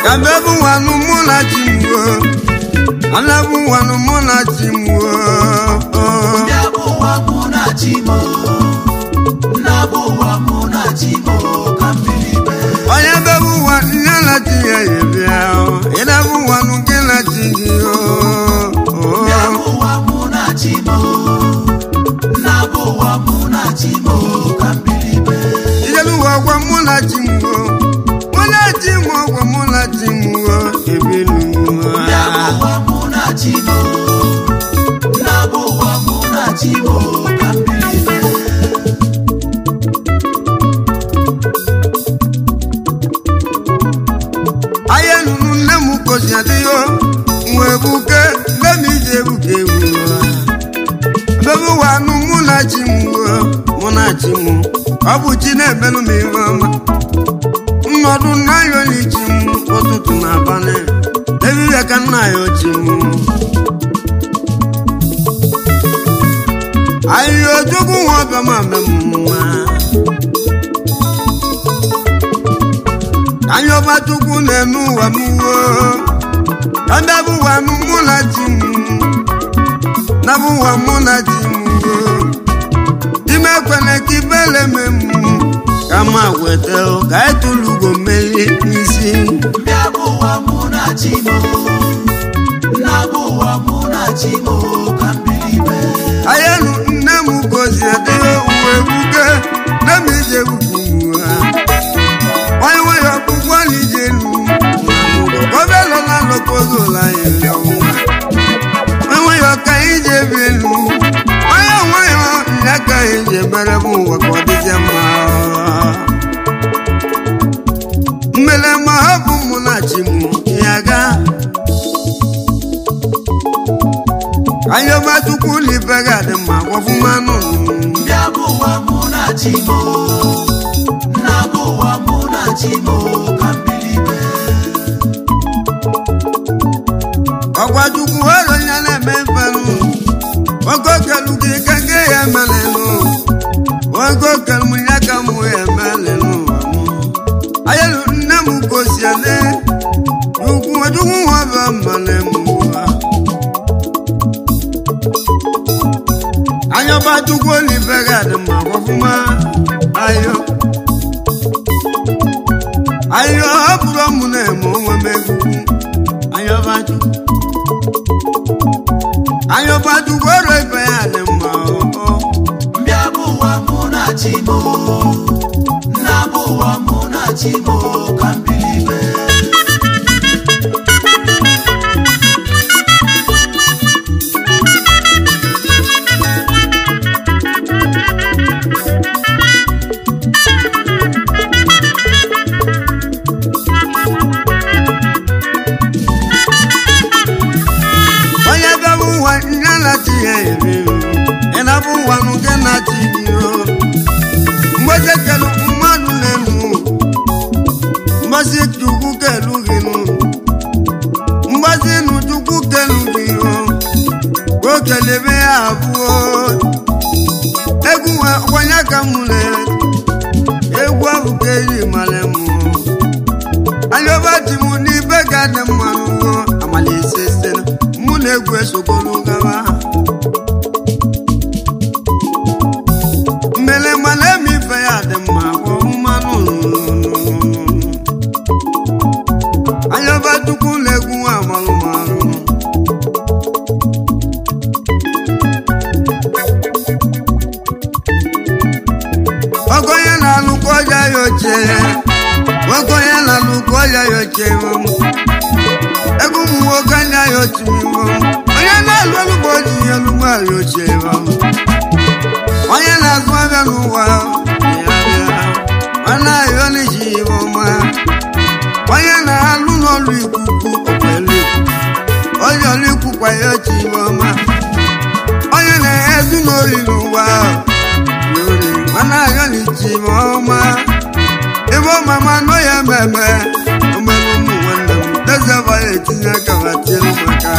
ya bụ ebu nwanụ mụ na chi m wo ana bụ nwanụ mụ na chi m wo ndị abụ ụwa mụ na chi m nna bụ ụwa mụ na chi m ka mmiri mee onye bebu nwa nne na chi ya ya bịa ịda bụ nwanụ gị na chi gị ndị abụ ụwa mụ na chi m nna bụ ụwa mụ na chi m ka mmiri mee ijelu ụwa ọgwa mụ na chi m wo mụ na chi m ọgwa mụ na chi m wo ebinu ndị abụ ụwa mụ na chi m nna bụ ụwa mụ na chi m ka mmiri mee ahịa nụrụ nne m kozi adịghị nwe ebuke nne m iji ebuke ewu bebe ụwa anụ mụ na chi m wuo mụ na chi m ọ bụ chi na-ebelu m ihe ọma nnọdụ nna ya onye chi m ụtụtụ na abalị ebibia ka nna ya ochi m ahịhịa ojogwu nwa ọbịa ma mme m nwa anya ọba chukwu na-eme ụwa m wuo ebe bụ ụwa m mụ na chi m na bụ ụwa mụ na chi m wuo ime ekwele ka ibele me m ka ma weta ka etulu ugo mmeri n'isi ndị abụ ụwa mụ na chi m nna bụ ụwa mụ na chi m ka mmiri mee ayenu nne m gozi adịghị uwe ebuke nne m ije ebuku ha onye nwere ọkpụkpọ na ije elu obelo na lokozola ya ọnwa enweghị ọka ije bi elu onye nwayọ ya ka ije mere m ụwa ka ọ dịzie mma mmele ma ọ bụ mụ na chi m ya ga anyọba chukwu libe ga dị mma gwọfụmanụ ndị abụ ụwa mụ na chi m nna bụ ụwa mụ na chi m ka mmiri mee ọgwa chukwu ero ya na-eme mfenụ oge okelu gị ka nke ya emelenu oge okelu m ya ka mụ ya emelenu ayelu nne m gosiele chukwu chukwu nwa bụ mmale m anyọba chukwu olive ga dị mma ọfụma ayo ayo ọ bụrụ mụ na-eme onwe m egwu anyọba chukwu anyọba chukwu ọrụ ibe ya dị mma ọ ndị abụ ụwa mụ na chi m nna bụ ụwa mụ na chi m ka mmiri mee onye bịabụ nwa nye na chi ya eri ị na-abụ nwa nụ gị na chi gị o mgbe kelu mmadụ na-enu mgbazi chukwu kelu gị nụ mgbazi nụ chukwu kelu gị o o kelebe ya abụọ egwu kwanye ka mụ na egwu ahụ ka eji mara mụ anyọba ji mụ n'ibe ga dị mma n'ụgwọ amalise site mụ na egwu esogolu gawa mmele mana eme ife ya dị mma kwọ mmanụ anyọba chukwu na egwu amalụmalụ ọgọnye na-alụkọ ọja ya ochie ọgọnye na-alụkọ ọja ya ochie egwu ụmụ nwoke anya ya otu onye na-alụ ọlụgbo ji ya lụgbo ya ochie onye na-azụ abịa n'ụwa ya bịa ọ na-ayọ n'iji ihe ọma onye na-alụ n'ọlụ ikuku okwelu onye ọlụ ikwukwa ya ochi ihe ọma onye na-ezu n'ori n'ụwa n'ori ọ na-ayọ n'iji ihe ọma ebe ọmama nọ ya mmemme omere ụmụ nwanne m dezeba ya etinye aka ma tielu maka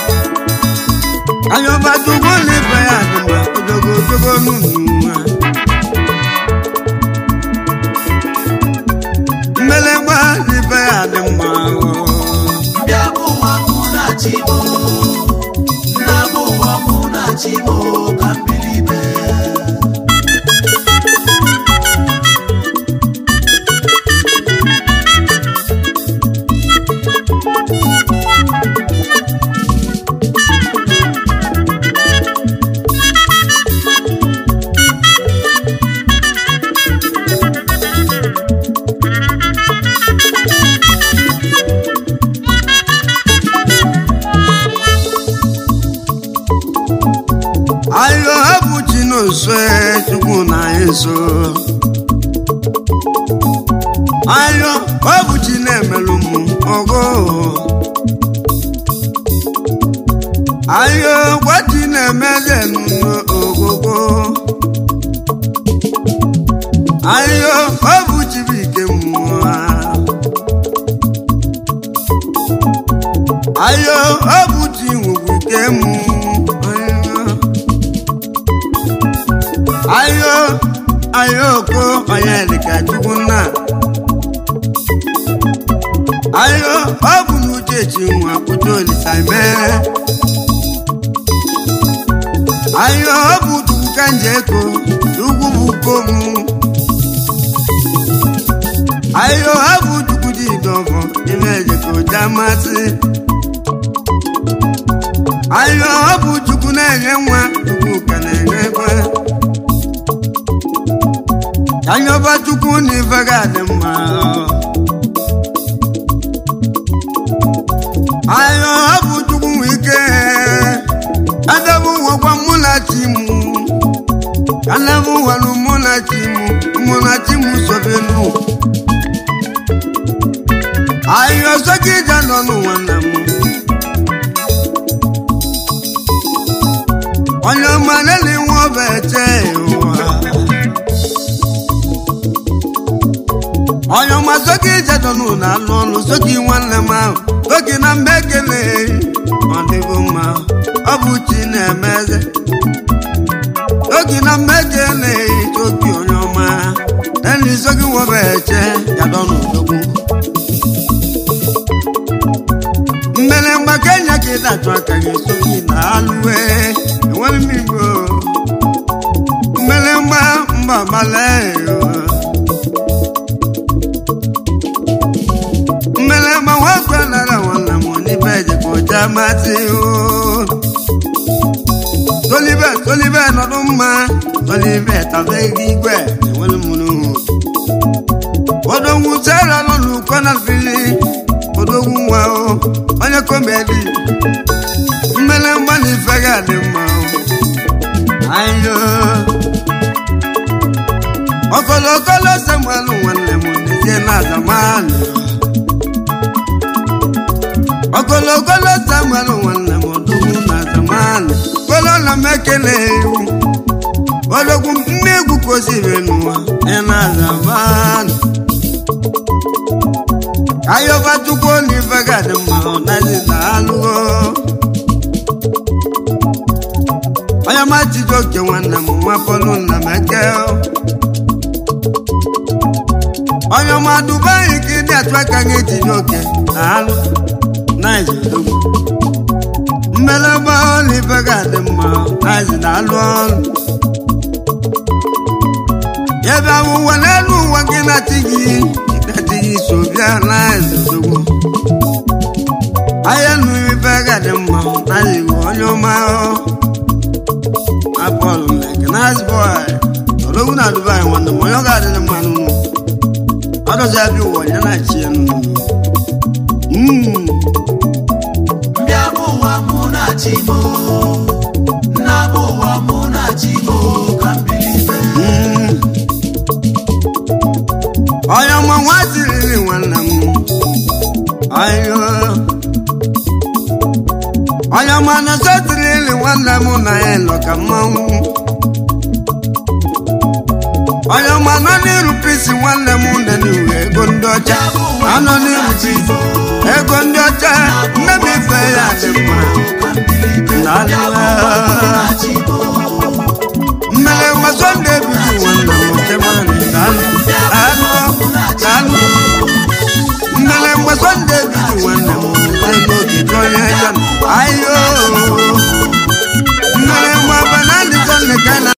anyọba tugo n'ibe ya dị mma ojogo ojogo n'ụwa mmelegba n'ibe ya dị mma nso ayo ọ bụ chi na-emelụ m ogo ayo gwachi na-emeze n'ogogo ayo ọ bụ chi bụ ike mmụọ ayo ọ bụ chi nwegwu ike mụ ayo ayo ko onye dịka chukwu nna ayo ọ bụ n'uche chi nwa kwudo olisa mee ayo ọ bụ chukwu ka nje eko chukwu bụ kom ayo ọ bụ chukwu dị idọfọ ime ejeko jamasị ayo ọ bụ chukwu na-enye nwa chukwu ka na-enye ekwe anyọba chukwu na ife ga-adị mma ayo ọ bụ chukwu nwe ike adabu nwekwa mụ na chi m anabu nwere mụ na chi m mụ na chi m sobenu ayo ọzọ gị ja nọ n'ụwa nna m onye ọma lele nwa ọba eche ụwa onye ọma soki jedonu na alụ ọlụ soki nwanne m ahụ soki na mba ekele ọ dịgo mma ọ bụ chi na-eme eze soki na mba ekele soki onye ọma eni soki nwobe eche jadonu dogwu mmele mgba kenya ka ịdachụ aka gị soki na alụwe enwere m igbo mmele mgba mba gbale mmelema nwakwe nara nwanna m n'ibe ejekọja masị o tolibe tolibe nọdụ mma tolibe tabeghị igwe enwere mụrụ odogwu sara nọ n'ụkọ na fili odogwu nwa o onye komedi mmele mgba na ife ga-adị mma ayo ọkọlọkọlọ samuel nwanne m n'ezie na azamanụ ogologolo samuel nwanne m odogwu na zamani golo na m ekele iwu odogwu mmegwu koziri n'ụwa ị na zamani ayọba chukwu n'ife gadị mma ọnazi na alụgo onye majido oke nwanne m nwa pọlụ nna m eke onye ọma dubai ka ịdị atụ aka gị ejiri oke na alụ mmeleba olive ga-adị mma nazi na-alụ ọrụ ebe awụwa n'elu ụwa gị na-achị gị na-achị gị so bịa nazi dogbo ahịa nụ ife ga-adị mma nazi bụ onye ọma apọlụ like nazi boy odogwu na dubai nwanne m onye ọ ga-adịrị mma n'ụlọ ọ dozi abịa ụwa ya na-achị ya n'ụlọ Mbịa bụ ụwa mụ na chi mo nna bụ ụwa mụ na chi mo ka mbilibe onye ọma nwa siriri nwanne m ayo onye ọma na sotirili nwanne m na ya nọ ka mmanwụ onye ọma nọ n'iru pisi nwanne m nọ n'iwu ego ndị ọcha anọ n'iru pisi ego ndị ọcha nne m ife ya dị mma mmele nwa sọnde ebiri nwanne m kemani daalụ daalụ daalụ mmele nwa sọnde ebiri nwanne m n'oge onye ya ayo